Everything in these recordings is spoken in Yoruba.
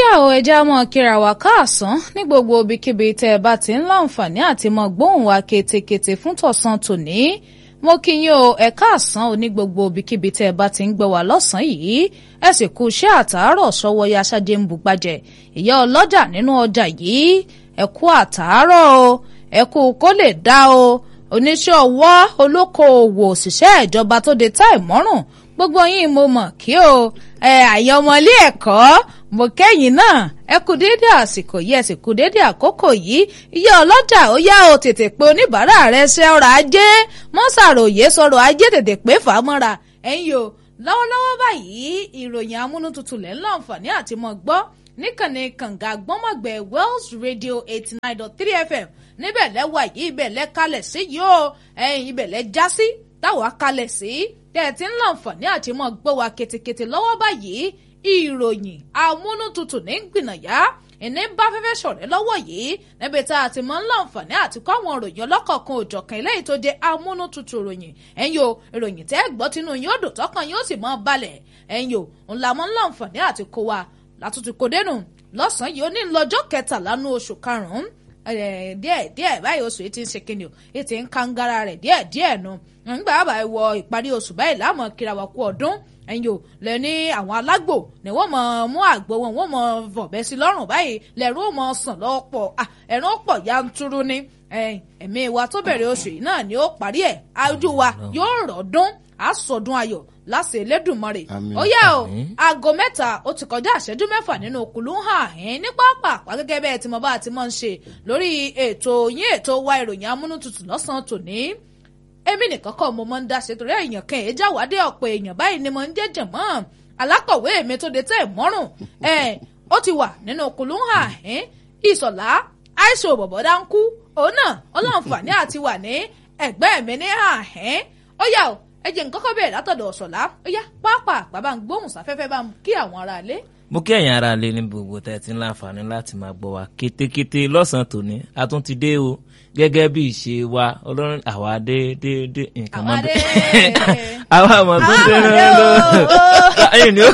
yá o ẹja mọ kíra wa káàsán ní gbogbo ibikíbi tẹ́ ẹ bá ti ń láǹfààní àti mọ gbóhùn wa ketekete fún tọ̀sán tòní mo kí yín o ẹ káàsán o ní gbogbo ibikíbi tẹ́ ẹ bá ti ń gbọ́ wa lọ́sàn-án yìí ẹ sì kú iṣẹ́ àtàárọ̀ sọ́wọ́ ya aṣáájú ń bugbàjẹ́ ìyá ọlọ́jà nínú ọjà yìí ẹ kú àtàárọ̀ o ẹ kú kó lè dá o oníṣẹ́ ọwọ́ olókoòwò òṣìṣẹ́ ìjọba tó de táì mọ́rùn gbogbo yín mo mọ̀ kí o ẹ àyàn ọmọ ilé ẹ̀kọ́ mo kẹ́yìn náà ẹ kú déédé àsìkò yìí ẹ sì kú déédé àkókò yìí ìyá ọlọ́jà ó yá o tètè pé oníbàárà rẹ ṣe ọrọ̀ ajé mọ́sàròyé sọ̀rọ̀ ajé tètè pé fàámọ́ra ẹ̀yin o lọ́wọ́lọ́wọ́ báyìí ìròyìn amúnútutù lẹ́ ń láǹfààní àti mọ̀ gbọ́ níkànnì kànga gbọ́mọ̀gbẹ́ Wells Radio eighty nine dot three FM níbẹ̀ lẹ́wà yìí ibẹ̀ lẹ́ kalẹ̀ sí yìí o ẹ̀yin ibẹ̀ lẹ́ já sí táwa kalẹ̀ sí tẹ́ ẹ ti ń láǹfààní àti mọ̀ gbọ́ wa ketekete lọ́wọ́ báyìí ìròyìn amúnútutù ní gbìnàyà ìní bá fẹ́fẹ́ ṣọ̀rẹ́ lọ́wọ́ yìí níbi tá a ti mọ̀ ń láǹfààní àti kọ́ àwọn ìròyìn ọlọ́kọ̀ọ̀kan òjọ̀kan eléyìí tó jẹ́ amúnútutù ròyìn ẹ̀yin o ìròyìn tẹ́ gbọ́ tinú yóò dùn tọkàn yóò sì mọ́ balẹ̀ ẹ̀yin o ńlá mọ́ ń láǹfààní àti kó wa látúntì kò dénú lọ́sàn-án yìí ó ní lọ́jọ́ kẹtàlá ní oṣù karùn-ún díẹ̀ díẹ̀ báyìí oṣù yìí ti ń ṣe kíni o yìí ti ń kangara rẹ̀ díẹ̀ díẹ̀ nu nígbà bá wọ ìparí oṣù báyìí láàmú kíra wa kú ọdún ẹ̀yin o lẹ ní àwọn alágbò ni wọ́n mọ̀ mú àgbo wọn wọ́n mọ̀ fọ̀bẹ sí lọ́rùn báyìí lẹ́rú ó mọ̀ sàn lọ́pọ̀ ẹ̀rùn pọ̀ yanturu ni ẹ̀mí wa tó bẹ̀rẹ̀ oṣù yìí náà ni ó parí ẹ̀ ojú wa yóò rọ̀ọ́dún àsọdún ayọ̀ láṣẹ Elédùmarè ó yá o aago mẹ́ta ó ti kọjá ìṣẹ́jú mẹ́fà nínú kùlú hàn ẹ́n ní pápá àpá gẹ́gẹ́ bẹ́ẹ̀ tí mo bá ti mọ̀ ń ṣe lórí ètò yín ètò wa ìròyìn amúnútutù lọ́sàn-án tòní èmi nìkan kọ́ mo máa ń dá ṣe torí èèyàn kan èèjà wádé ọ̀pọ̀ èèyàn báyìí ni mo ń jẹ́jẹ̀ mọ́ alákọ̀wé mi tó de tẹ́ ẹ̀ mọ́rùn ẹ̀ ó ti wà nínú kùlú hàn ẹ́n ìsọ̀lá àìsàn òbọ̀bọ̀dá ń kú òun náà ọlọ́nfààní àti wà ní ẹ̀gbẹ́ mi ní hàn ẹ́n ó yà ó ẹ jẹ́ nǹkan kọ́ bẹ̀rẹ̀ látọ̀dọ̀ ọ̀ṣọ̀lá ó yá pápá bàbá ń gbóhùn sáfẹ́fẹ́ bá ń kí àwọn ará ilé. mo kí ẹ̀yin ará ilé ní gbogbo tẹ́ ti ń láǹfààní láti máa gbọ́ wa kétékété lọ́sàn-án tòní a tún ti dé o gẹ́gẹ́ bí ìṣe wa ọlọ́run àwa dé dé dé nǹkan mọ́ dé àwa àmọ́ tó dé ẹ̀yìn ni ó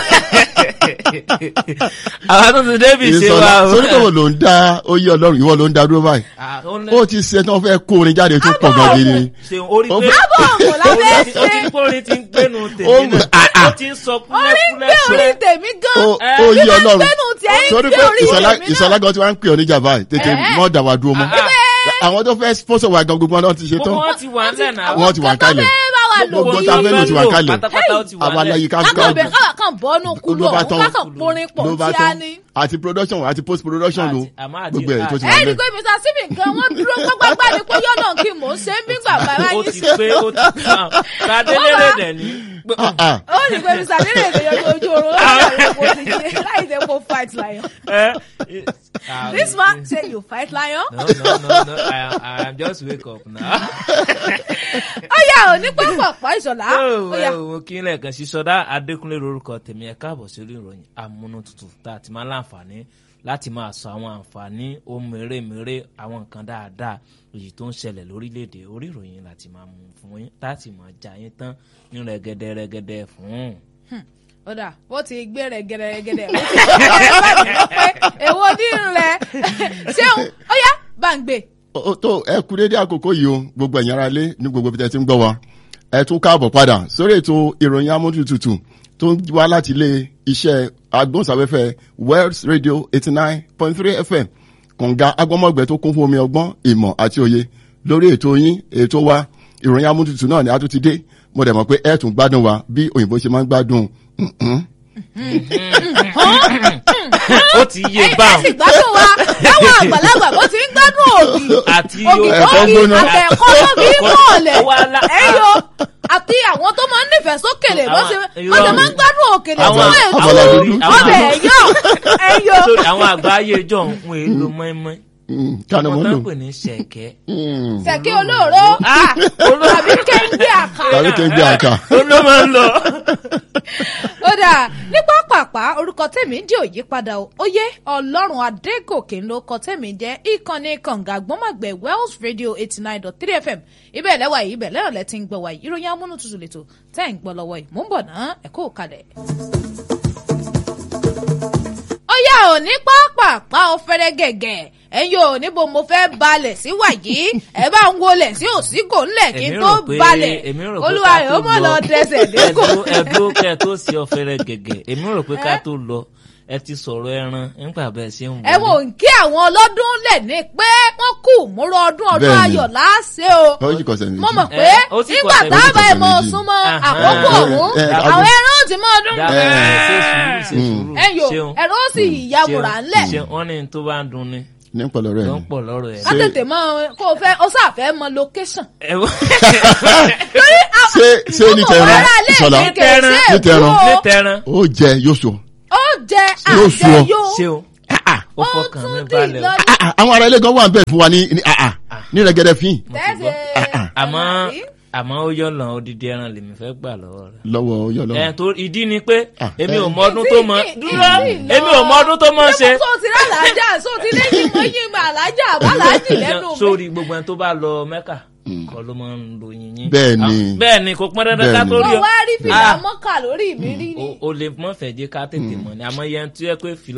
àwa tó ti dé bí ìṣe wa o. sórí kò ló ń dá oyè ọlọ́run ìwọ ló ń dá dúró báyìí ó ti ṣe tí wọ́n fẹ́ kó orin jáde tó pọ̀ gan gidi. orí pé kò lábẹ́ ṣe. ó ti ní kó orin ti ń gbénu tèmi náà ó ti ń sọ orí ń kúlẹ̀kúlẹ̀ gbé orí tèmi gan oyè bí wọ́n ọlọ́run gbẹ́nu tí ẹ̀ ń sórí gbé pé orí ìsọ̀lá tèmi náà. ìsọ̀lá gan tí wọ́n ń pè ọ́ níjà báyìí tètè mọ́ dà wá dúró mọ́ àwọn tó fẹ́ sponsor wa gan gbogbo wọn ti ṣe tán gbogbo wọn ti wà ńlẹ̀ náà wọ́n ti wà kálẹ̀ gbogbo tá a fẹ́ lò ti wà kálẹ̀ pátápátá ó ti wà àwọn aláyí ká kákan bẹ̀ káwà kan bọ́nú kúlú ló bá ọ̀hún tán kákan porin pọ̀ ló bá tí a tán ní. àti production àti post production lo Àti- àmọ́ àti- gbogbo ẹ̀ tó ti ẹ wà rí i lẹ̀. pé mr stephen gan wọ́n dúró gbágbágbá ni pé yọ̀nà kí mò ń ṣe ń bí gbàgbà ó báyìí ti pé ó ti kàn kàdélérè dẹ̀ ní. Ah, ah. ó rí i pé mr stephen èdè yẹn ojú oorun láì kó ti ṣe láì jẹ́ kó fight lion. this man say you fight lion. No, no, no, no. I, am- I am just wake up now. ó yà ò ní pápákọ̀ ìṣọ̀lá ó yà. mo kí n lẹ́ẹ̀kan sí sọdá adékúnlé lórúkọ tèmi ẹ káàbọ̀ sí orí ìròyìn amúnútutù tá a ti máa láǹfààní láti máa sọ àwọn àǹfààní ohun mèremère àwọn nǹkan dáadáa èyí tó ń ṣẹlẹ̀ lórílẹ̀‐èdè orí ìròyìn láti máa mú fún yín láti máa jà yín tán ní rẹ̀gẹ̀dẹ̀ rẹ̀gẹ̀dẹ̀ fún. ó dà bó ti gbé rẹ̀ gẹ̀rẹ́gẹ̀rẹ́ ó ti gbé rẹ̀ láti lọ pé èwo ní rẹ̀ ṣéun ó yá bá ń gbé. ó tó ẹ kú dédé àkókò yìí o gbogbo ẹ̀yin ará ilé ní gbogbo ibi tẹ́ ti ń gbọ́ wa ẹ tún káàbọ̀ padà sórí ètò ìròyìn amójútutù tó ń wá láti ilé iṣẹ́ agbóhùnsáfẹ́fẹ́ Wells Radio eighty nine point three FM kànga agbọ́mọ̀gbẹ́ tó kún fún omi ọgbọ́n ìmọ̀ àti òye lórí ètò yín ètò wa ìròyìn amójútutù náà ni a tún ti dé mo dẹ̀ mọ̀ pé ẹ tún gbádùn wa bí òyìnbó ṣe máa ń gbádùn mhm. ó ti yé ẹ sì báwọn gbádùn wa láwọn àgbàlagbà bó ti ń gbádùn ògì àti ògì ẹ̀kọ́ ògì gbóná. àtẹ̀kọ́ tó fi ń bọ̀ọ̀lẹ̀ Ó wá lá- ẹ̀yọ àti àwọn tó máa ń nífẹ̀ẹ́ sókèlè bó Àwọn- ṣe irọ́ bó ṣe ni. máa ń gbádùn òkèlè Àwọn- fún ètò àbàlà dúdú. ọbẹ̀ ẹ̀yọ ẹ̀yọ. sórí àwọn àgbà ayé ìjọ ń èlò mọ́ínmọ́ín Mm, kánú wọn mọ́ tó lò ń pè ní ṣẹ̀kẹ́. Mm, sẹ̀kí olóòró tàbí kéńgbé àkàrà. tàbí kí n gbé àká. ó ló máa ń lọ. ó dáa ní pápápá orúkọ tèmi jẹ́ òyípadà o ó yé ọlọ́run adégòkè ló kọ tèmi jẹ́ ìkànnì kànga gbọ́mọ̀gbẹ́ wells radio eighty nine dot three fm ibẹ̀ lẹ́wà yìí ibẹ̀ lẹ́rọ̀ lẹ́tí ń gbọ́ wáyé ìròyìn amúnútutù lẹ́tọ̀ tẹ́ ń gbọ́ lọ́wọ́ yìí mò ń bọ̀ ná ẹ̀ kó kalẹ̀. ó yá o ò ní pápápá ọ̀fẹ́rẹ́ gẹ̀gẹ̀ ẹ̀yin ò níbo mo fẹ́ balẹ̀ sí wàyí ẹ bá ń wọlé sí òsínkò ńlẹ̀ kí n Èmi tó rò pé- balẹ̀ èmi rò pé olúwa ká rẹ̀ tó ó mọ̀ lọ lọ. dẹsẹ̀ dẹ́kọ̀. ẹdúró ẹdúró kẹ tó sí ọfẹrẹ gẹgẹ èmi rò pé ká tó lọ ẹ ti sọ̀rọ̀ ẹran nígbà bẹ́ẹ̀ ṣe ń wọlé. ẹ wò ń kí àwọn ọlọ́dún lẹ̀ ní pé wọ́n kù múrò ọdún ọdún Bẹ́ẹ̀ni. ayọ̀ láṣẹ o ó yí kọ̀sẹ̀ méjì. mo mọ̀ Eh, pé ó sì nígbà kọ̀sẹ̀ táwọn méjì. ẹ̀ mọ̀ Ó sì kọ̀sẹ̀ súnmọ́ méjì. àkókò Ah, ọ̀hún eh, eh, àwọn ẹran ó ti mọ ọdún Dá- Eh. ṣe sùúrù ṣe sùúrù ẹ̀yọ ṣeun ẹ̀rọ ó sì yàwòrà ńlẹ̀ ṣeun wọn ní tó bá ń dun ni ní pẹ̀lú rẹ̀ tó ni. ń pọ̀ lọ́rọ̀ ẹ̀. ká tètè mọ kó o fẹ́ ó sàfẹ́ mọ location. ẹ wọ torí ṣé ṣé ní tẹran ìṣọ̀lá Ní tẹran. Ní tẹran. ní tẹran ó jẹ yóò sọ. ó jẹ Yóò sú ọ. àjẹyó ṣeun ó ó fọkàn mi tún dì balẹ̀ o. lọ́dún Ah, ah, àwọn ará ilé gan wà ń bẹ̀ fún wa ní ní ah, ah, ní rẹ̀gẹ̀dẹ̀ fín tẹ́sẹ̀ àmọ́ àmọ́ ó yọ̀ lọ́n odidi ẹran lèmi fẹ́ gbà lọ́wọ́ rẹ̀. lọ́wọ́ yọ̀ ẹ lọ́wọ́. tó ìdí ni pé Ah, èmi ò eh. mọ ọdún tó mọ Ìdí- dúró ìdí lọ. èmi ò mọ ọdún tó mọ ṣe. so ti rà lájà so ti lẹ́yìn mọ́ yín mà lájà bá lájì lẹ́nu mi. sórí gbogbo ẹni tó bá lọ mẹ́kà kọ́ ló máa ń lo yìnyín. Bẹ́ẹ̀ ni. Ah, bẹ́ẹ̀ ni kò pọn dandan ká Bẹ́ẹ̀ tó ni. rí mo o. wá rí fìlà Ah, mọ́kà lórí mi rí ni. o- o lè mọ́ fẹ́ jẹ́ ká tètè mọ̀ ni àmọ́ yẹn tó yẹ pé fìlà